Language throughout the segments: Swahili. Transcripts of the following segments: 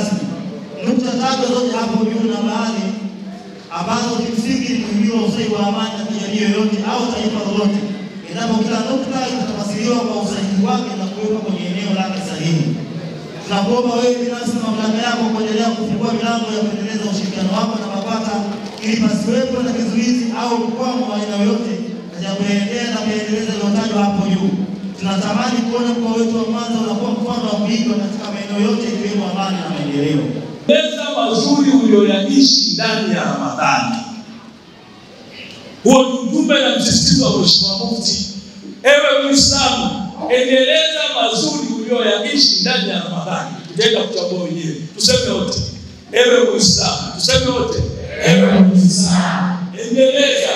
rasmi. Nukta tatu zote hapo juu na baadhi ambazo kimsingi ni kuhimiwa ustawi wa amani katika jamii yoyote au taifa lolote, endapo kila nukta itatafasiriwa kwa usahihi wake na kuwekwa kwenye eneo lake sahihi. Tunakuomba wewe binafsi na mamlaka yako kuendelea kufungua milango ya kuendeleza ushirikiano wako na BAKWATA ili pasiwepo na kizuizi au mkwamo wa aina yoyote katika kuendelea na kuendeleza iliyotajwa hapo juu. Tunatamani kuona mkoa wetu wa Mwanza unakuwa mfano wa kuigwa katika maeneo yote ikiwemo amani na maendeleo. Meza mazuri ulioyaishi ndani ya Ramadhani. Huo ni ujumbe na msisitizo wa Mheshimiwa Mufti. Ewe Muislamu, endeleza mazuri ulioyaishi ndani ya Ramadhani. Tutaenda kuchagua wenyewe, tuseme wote. Ewe Muislamu, tuseme wote. Ewe Muislamu, endeleza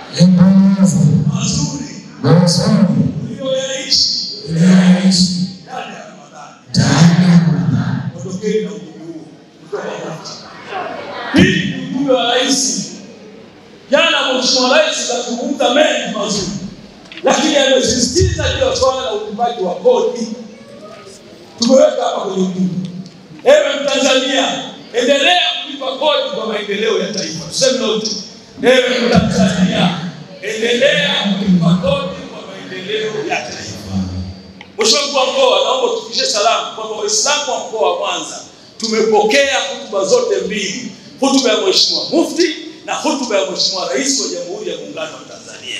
mazuri ulioyaishi ndani ya Ramadhani. Ondokeni na ujumbe huo kutoka Mufti. Hii ni ujumbe wa rais. Jana Mheshimiwa Rais kazungumza mengi mazuri, lakini amesisitiza juu ya swala la ulipaji wa kodi. Tumeweka hapa kwenye ujumbe. Ewe Mtanzania, endelea kulipa kodi kwa maendeleo ya taifa. Tuseme wote. Ewe Mtanzania, endelea kulipa kodi kwa maendeleo ya taifa. Mheshimiwa Mkuu wa Mkoa, naomba tufikishe salamu kwamba Waislamu wa mkoa wa Mwanza tumepokea hutuba zote mbili, hutuba ya Mheshimiwa Mufti na hutuba ya Mheshimiwa Rais wa Jamhuri ya Muungano wa Tanzania.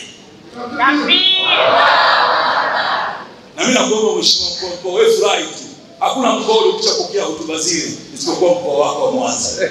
Na mimi nakuomba Mheshimiwa Mkuu wa Mkoa, wewe furahi tu, hakuna mkoa uliokwisha pokea hotuba zile isipokuwa mkoa wako wa Mwanza.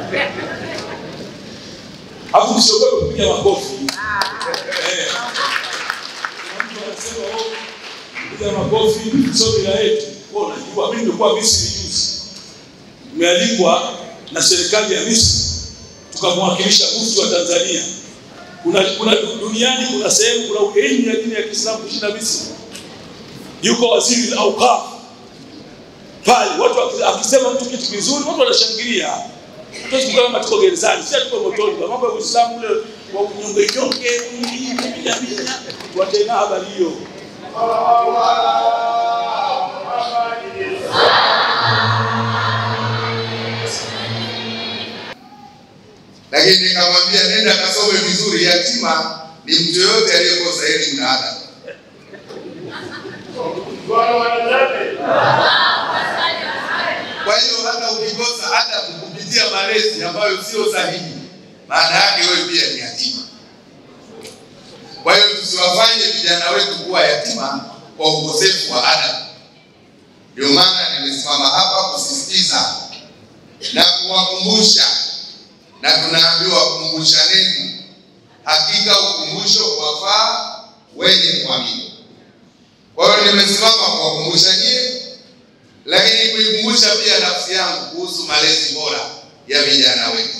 Hapo msiogope kupiga makofi. Eh. Kuna mtu anasema oh, kupiga makofi sio bila yetu. Wewe unajua mimi nilikuwa Misri juzi. Nimealikwa na serikali ya Misri tukamwakilisha mufti wa Tanzania. Kuna, kuna duniani kuna sehemu kuna elimu ya dini ya Kiislamu kushinda Misri. Yuko waziri au kafu pale, watu waki- akisema mtu kitu kizuri, watu wanashangilia. Hatuwezi kukaa kama tuko gerezani, sisi tuko motoni. Kwa mambo ya Uislamu ule wa kunyonge nyonge, kupiga piga, watena habari hiyo. lakini nikamwambia nenda kasome vizuri. Yatima ni mtu yoyote aliyekosa elimu na adabu. Kwa hiyo hata ukikosa adabu kupitia malezi ambayo sio sahihi, maana yake wewe pia ni yatima. Kwa hiyo tusiwafanye vijana wetu kuwa yatima kwa ukosefu wa adabu. Ndio maana nimesimama hapa kusisitiza na kuwakumbusha na tunaambiwa kumbushaneni, hakika ukumbusho wafaa wenye kuamini. Kwa hiyo nimesimama kuwakumbusha nyie, lakini kuikumbusha pia nafsi yangu kuhusu malezi bora ya vijana wetu.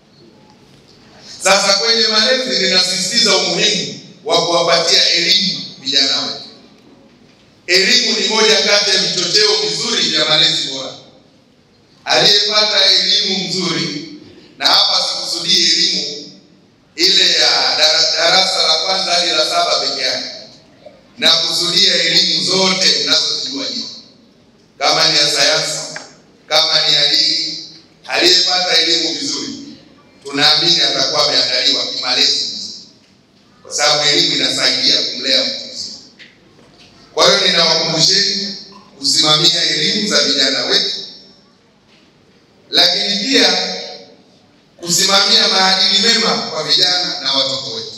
Sasa kwenye malezi, ninasisitiza umuhimu wa kuwapatia elimu vijana wetu. Elimu ni moja kati ya vichocheo vizuri vya malezi bora. Aliyepata elimu nzuri na hapa sikusudii elimu ile ya dara- darasa la kwanza hadi la saba peke yake, na kusudia elimu zote mnazozijua nyinyi, kama ni ya sayansi, kama ni ya dini. Aliyepata elimu vizuri, tunaamini atakuwa ameandaliwa kimalezi vizuri, kwa sababu elimu inasaidia kumlea mtu mzima. Kwa hiyo ninawakumbusheni kusimamia elimu za vijana wetu, lakini pia kusimamia maadili mema kwa vijana na watoto wetu.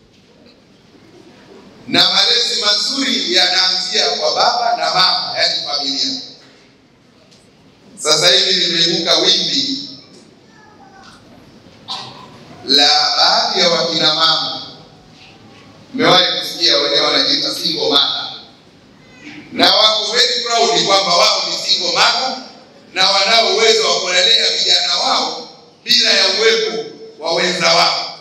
Na malezi mazuri yanaanzia kwa baba na mama, yaani familia. Sasa hivi limeibuka wimbi la baadhi ya wakina mama, mmewahi kusikia wenyewe wanajiita single mother, na wako very proud kwamba wao ni single mother na wanao uwezo wa kulelea vijana wao bila ya uwepo wa wenza wao.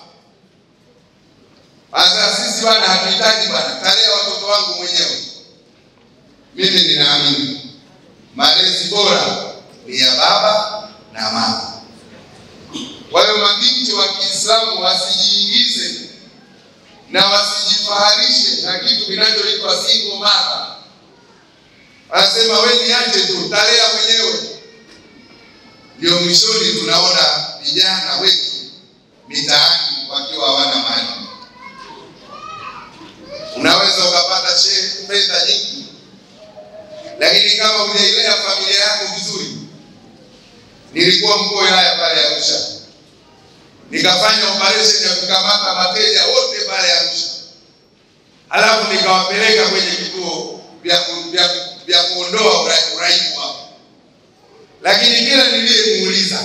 Sasa sisi bwana, hatuhitaji bwana, talea watoto wangu mwenyewe. Mimi ninaamini malezi bora ni ya baba na mama. Kwa hiyo mabinti wa Kiislamu wasijiingize na wasijifaharishe na kitu kinachoitwa single mother. Anasema wewe niache tu, talea mwenyewe. ndio mwishoni tunaona vijana wetu mitaani wakiwa hawana mali. Unaweza ukapata she- fedha nyingi, lakini kama hujailea familia yako vizuri. Nilikuwa mkuu wa wilaya pale Arusha, nikafanya operation ya kukamata mateja wote pale Arusha, halafu nikawapeleka kwenye vituo vya ku- vya vya kuondoa ura- uraibu wao, lakini kila niliyemuuliza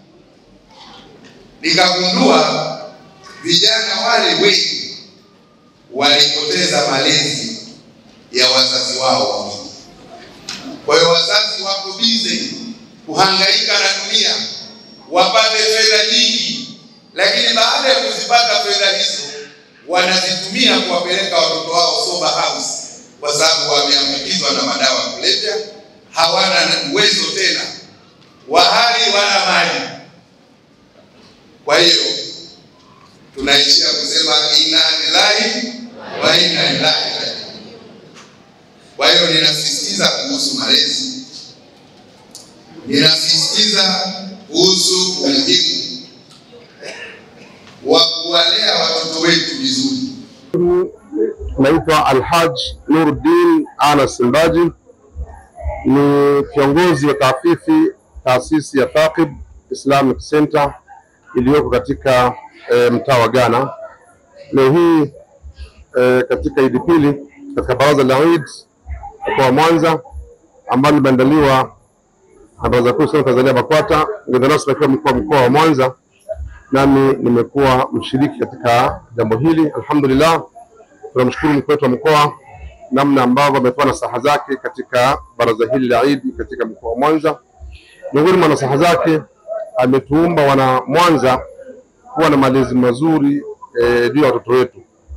nikagundua vijana wale wengi walipoteza malezi ya wazazi wao wawili. Kwa hiyo wazazi wako bize kuhangaika na dunia wapate fedha nyingi, lakini baada ya kuzipata fedha hizo wanazitumia kuwapeleka watoto wao sober house, kwa sababu wameambukizwa na madawa ya kulevya, hawana uwezo tena wa hali wala mali. Kwa hiyo tunaishia kusema inna lillahi wa inna ilaihi rajiun. Kwa hiyo ninasisitiza kuhusu malezi, ninasisitiza kuhusu umuhimu wa kuwalea watoto wetu vizuri. Naitwa Alhaj Nuruddin Anas Mbaji, ni kiongozi wa taasisi taasisi ya Thaqib Islamic Center iliyoko katika e, mtaa wa Ghana. Leo hii e, katika Idi Pili katika baraza la Eid mkoa wa Mwanza ambalo limeandaliwa na Baraza Kuu la Tanzania BAKWATA, mgeni rasmi akiwa mkuu wa mkoa wa Mwanza, nami nimekuwa mshiriki katika jambo hili. Alhamdulillah, tunamshukuru mkuu wetu wa mkoa namna ambavyo ametoa nasaha zake katika baraza hili la Eid katika mkoa wa Mwanza. Miongoni mwa nasaha zake ametuumba wana Mwanza kuwa na malezi mazuri eh, juu ya watoto wetu.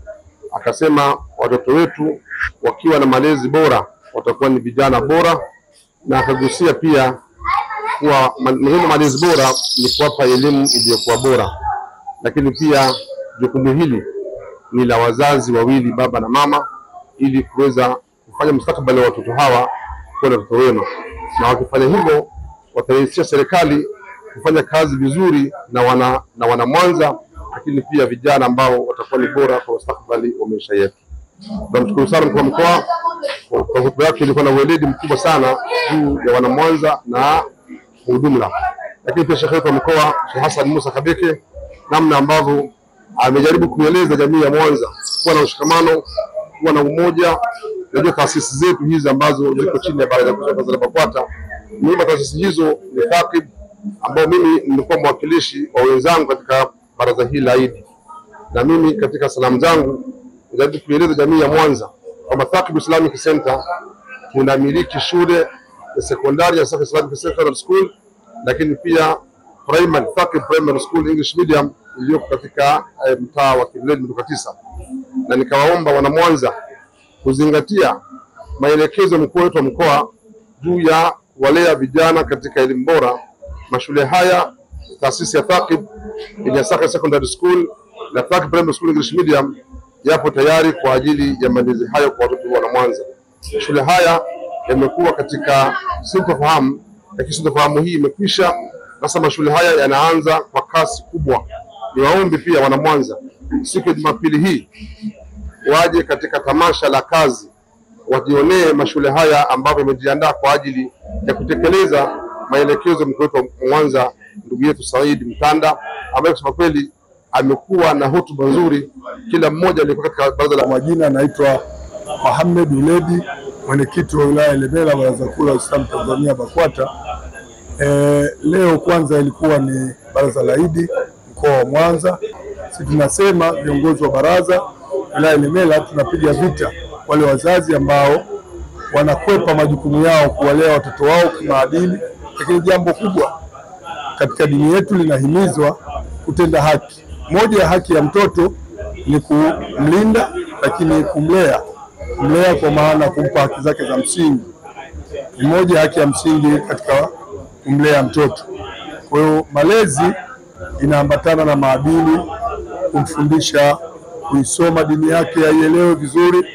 Akasema watoto wetu wakiwa na malezi bora watakuwa ni vijana bora, na akagusia pia kuwa ma- muhimu wa malezi bora ni kuwapa elimu iliyokuwa bora, lakini pia jukumu hili ni la wazazi wawili, baba na mama, ili kuweza kufanya mustakabali wa watoto hawa kuwa na watoto wema, na wakifanya hivyo watarahisisha serikali kufanya kazi vizuri na wana na wana Mwanza, lakini pia vijana ambao watakuwa ni bora kwa mustakabali wa maisha yetu. Tunamshukuru sana mkuu wa mkoa kwa kwa hotuba yake, ilikuwa na ueledi mkubwa sana juu ya wana Mwanza na kwa ujumla, lakini pia shekhe wetu wa mkoa Sheikh Hassan Musa Kabeke, namna ambavyo amejaribu kueleza jamii ya Mwanza kuwa na ushikamano, kuwa na umoja. Najua taasisi zetu hizi ambazo ziko chini ya Baraza Kuu la Tanzania BAKWATA, miongoni mwa taasisi hizo ni Thaqib, ambao mimi nimekuwa mwakilishi wa wenzangu katika baraza hili la Idi, na mimi katika salamu zangu najaribu kueleza jamii ya Mwanza kwamba Thaqib Islamic Center tunamiliki shule ya sekondari ya Thaqib Islamic Secondary School, lakini pia primary Thaqib Primary School English Medium iliyoko katika eh, mtaa wa Kileleni Mituka tisa, na nikawaomba wana Mwanza kuzingatia maelekezo ya mkuu wetu wa mkoa juu ya walea vijana katika elimu bora. Mashule haya taasisi ya Thaqib ya Thaqib Secondary School na Thaqib Primary School English Medium yapo tayari kwa ajili ya malezi hayo kwa watoto wa Mwanza. Shule haya yamekuwa katika sintofahamu, lakini sintofahamu hii imekwisha. Sasa mashule haya yanaanza kwa kasi kubwa. Niwaombe pia wana Mwanza, siku ya Jumapili hii waje katika tamasha la kazi wajionee mashule haya ambavyo yamejiandaa kwa ajili ya kutekeleza maelekezo ya mkuu wetu wa Mwanza, ndugu yetu Said Mtanda, ambaye kusema kweli amekuwa na hotuba nzuri. Kila mmoja aliyekuwa katika baraza la Kwa majina naitwa Mohamed Uledi, mwenyekiti wa wilaya ya Ilemela, baraza kuu la Uislamu Tanzania BAKWATA. E, leo kwanza ilikuwa ni baraza la Idi mkoa wa Mwanza. Sisi tunasema viongozi wa baraza wilaya ya Ilemela tunapiga vita wale wazazi ambao wanakwepa majukumu yao kuwalea watoto wao kimaadili, lakini jambo kubwa katika dini yetu linahimizwa kutenda haki. Moja ya haki ya mtoto ni kumlinda, lakini kumlea. Kumlea kwa maana kumpa haki zake za msingi ni moja ya haki ya msingi katika kumlea mtoto. Kwa hiyo malezi inaambatana na maadili, kumfundisha kuisoma dini yake aielewe vizuri,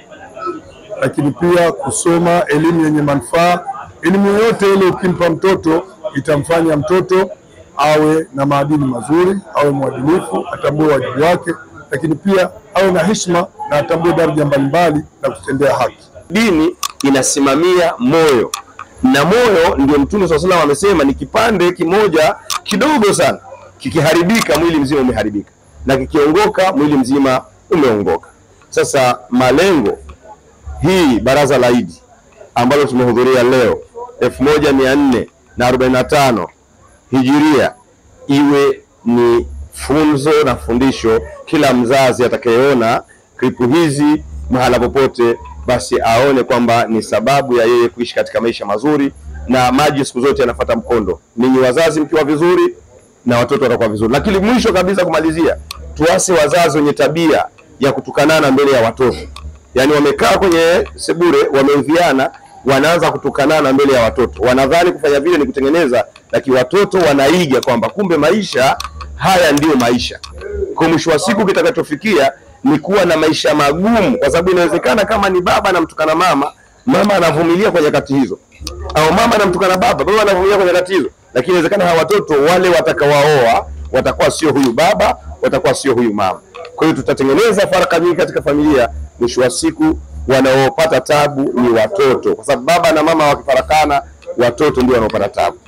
lakini pia kusoma elimu yenye manufaa. Elimu yoyote ile ukimpa mtoto itamfanya mtoto awe na maadili mazuri, awe mwadilifu, atambue wajibu wake, lakini pia awe na heshima na atambue daraja mbalimbali na kutendea haki. Dini inasimamia moyo na moyo ndio Mtume swalla salam amesema ni kipande kimoja kidogo sana, kikiharibika mwili mzima umeharibika, na kikiongoka mwili mzima umeongoka. Sasa malengo hii baraza la Idi ambalo tumehudhuria leo elfu moja mia nne na arobaini na tano hijiria iwe ni funzo na fundisho, kila mzazi atakayeona klipu hizi mahala popote, basi aone kwamba ni sababu ya yeye kuishi katika maisha mazuri, na maji siku zote yanafuata mkondo. Ninyi wazazi mkiwa vizuri na watoto watakuwa vizuri. Lakini mwisho kabisa, kumalizia, tuase wazazi wenye tabia ya kutukanana mbele ya watoto, yaani wamekaa kwenye sebure, wameudhiana, wanaanza kutukanana mbele ya watoto, wanadhani kufanya vile ni kutengeneza, lakini watoto wanaiga kwamba kumbe maisha haya ndiyo maisha. Kwa mwisho wa siku kitakachofikia ni kuwa na maisha magumu, kwa sababu inawezekana kama ni baba anamtukana mama, mama anavumilia kwa nyakati hizo, au mama anamtukana baba, baba anavumilia kwa nyakati hizo, lakini inawezekana hawa watoto wale watakawaoa watakuwa sio huyu baba, watakuwa sio huyu mama. Kwa hiyo tutatengeneza faraka nyingi katika familia. Mwisho wa siku wanaopata tabu ni watoto, kwa sababu baba na mama wakifarakana, watoto ndio wanaopata tabu.